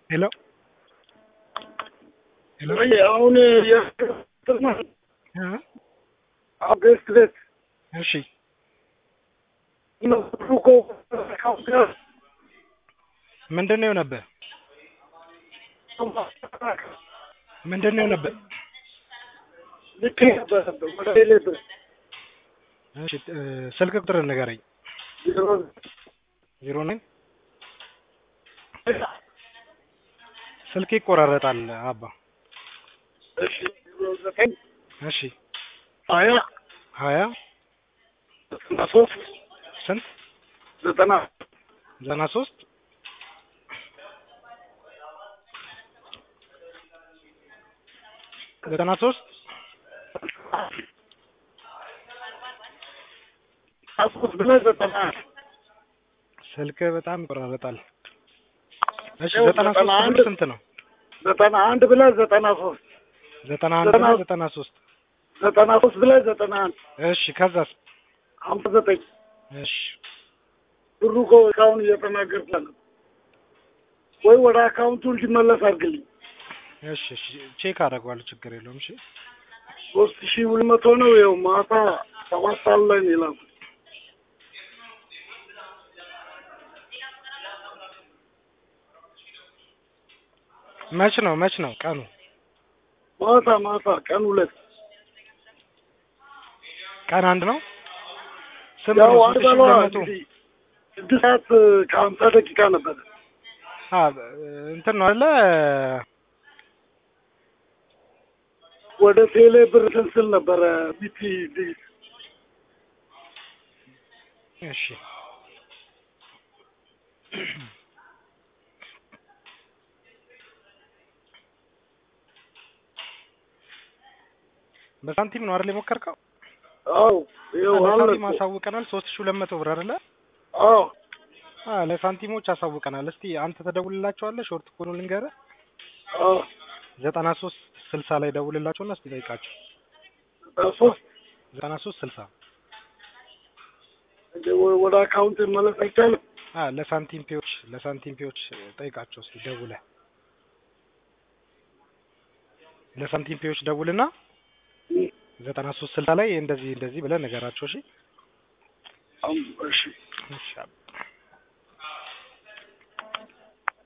ሄሎ ሄሎ ወይ አሁን የጥማ እ አገስት ቤት እሺ ነው እኮ ምንድን ነው የሆነብህ? ምንድን ነው የሆነብህ? ልክ ነበር ወደ ሌለ እሺ እ ስልክ ቁጥር ንገረኝ። ዜሮ ናይን ስልክ ይቆራረጣል አባ። እሺ ዘጠኝ እሺ ሀያ ሀያ ዘጠና ሶስት ስንት ዘጠና ዘጠና ሶስት ዘጠና ሶስት ሶስት ብለህ ዘጠና ስልክ በጣም ይቆራረጣል። እሺ ያው ዘጠና ሶስት ዘጠና ብር አንድ ስንት ነው? ዘጠና አንድ ብለህ ዘጠና ሶስት ዘጠና አንድ ዘጠና- እና ዘጠና ሶስት ዘጠና ሶስት ብለህ ዘጠና አንድ እሺ ከዛስ? ሀምሳ ዘጠኝ እሺ ብሩ እኮ እስካሁን እየተናገርኩ ያለ ወይ ወደ አካውንቱ እንዲመለስ አድርግልኝ። እሺ እሺ ቼክ አደርገዋለሁ ችግር የለውም። እሺ ሶስት ሺህ ሁለት መቶ ነው። ይኸው ማታ ሰባት ሰዓት ላይ ነው የላኩት። መች ነው መች ነው ቀኑ? ማታ ማታ ቀን ሁለት ቀን አንድ ነው። ስንት ያው ነው? አንድ ሶስት ሺህ በለዋ ሁለት መቶ እንግዲህ ስድስት ሰዓት ከሀምሳ ደቂቃ ነበረ። አ እንትን ነው አይደለ? ወደ ቴሌ ብር ስንስል ነበረ ቢቲ ቢት እሺ በሳንቲም ነው አይደል የሞከርከው? አዎ ይኸው አለ ለሳንቲም እኮ። አሳውቀናል። ሶስት ሺህ ሁለት መቶ ብር አይደለ? አዎ አ ለሳንቲሞች አሳውቀናል። እስቲ አንተ ተደውልላቸዋለህ። ሾርት ኮኑ ልንገርህ አዎ ዘጠና ሶስት ስልሳ ላይ ደውልላቸውና እስቲ ጠይቃቸው። ሶስት ዘጠና ሶስት ስልሳ እንደ ወ- ወደ አካውንት መለስ አይቻልም። አ ለሳንቲም ፔዎች ለሳንቲም ፔዎች ጠይቃቸው እስቲ ደውለህ ለሳንቲም ፔዎች ደውልና እም፣ ዘጠና ሶስት ስልሳ ላይ እንደዚህ እንደዚህ ብለህ ነገራቸው። እሺ አም- እሺ እሺ